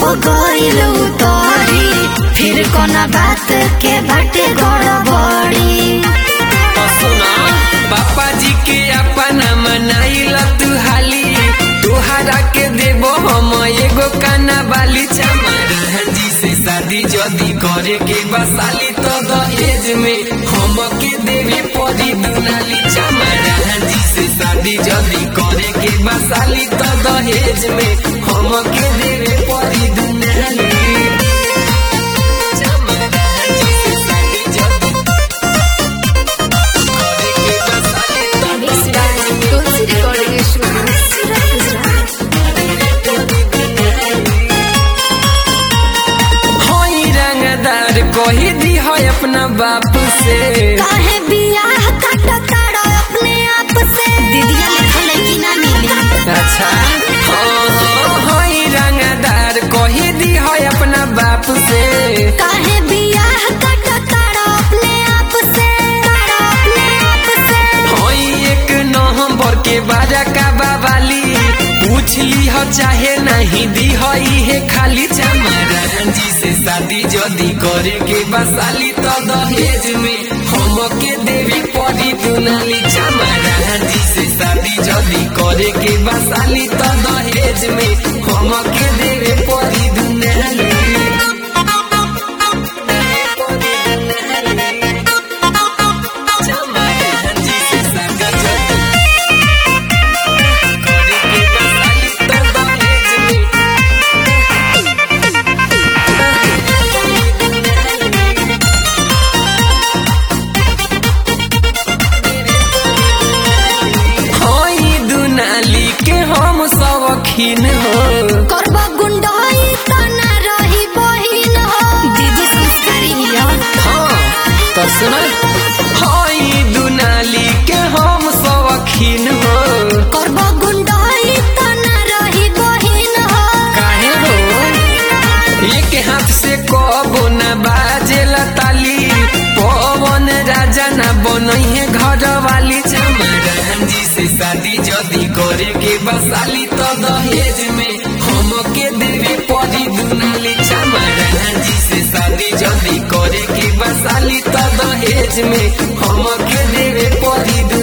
हो गइल उतरी फिर कोना बात के बाटे गड़बड़ी सुना पापा जी के अपना मनाइल तू हाली तुहारा के देबो हम एगो काना बाली चमारा जी से शादी जदी करे के बसाली तो दहेज में हम के देवे परी दुनाली चमारा जी से शादी जदी करे के बसाली तो दहेज में हम के देवे परी दुनाली चमारा जी से शादी जदी करे के बसाली तो तुलसी रिकॉर्डिंग स्टूडियो सूरत गुजरात होई रंगदार कोही दी है अपना बाप से काहे बियाह काटा ताड़ा अपने आप से दीदिया लिखल है कि ना मिली अच्छा हाँ, हाँ, होई रंगदार कोही दी है अपना बाप से काहे बियाह काटा ताड़ा अपने आप से ताड़ा अपने आप से होई एक नवंबर के बाजा का बाबाली पूछ ली हो चाहे नहीं दी हो हे खाली चमारा जी से शादी जदी करे के बसाली तो दहेज में हम के देवी पड़ी दुनाली चमारा जी से शादी जदी करे के बसाली तो दहेज में हम के देवे पड़ी दुनाली चमारा जी से शादी जदी करे के बसाली तो दहेज में होई दुनाली के हम शौकीन हो करबा गुंडाई तना रही बहिन हो दीदी संस्कारी हिया हाँ तो सुना होई दुनाली के हम शौकीन हो करबा गुंडाई तना रही बहिन हो काहे हो एक हाथ से कबो न बाजे ताली पवन राजा न बनइहे घर वाली चमारा जी से शादी जदी करे के बसाली तो दहेज में हम के देवे परी दुनाली चमारा जी से शादी जदी करे के बसाली तो दहेज में हम के देवे परी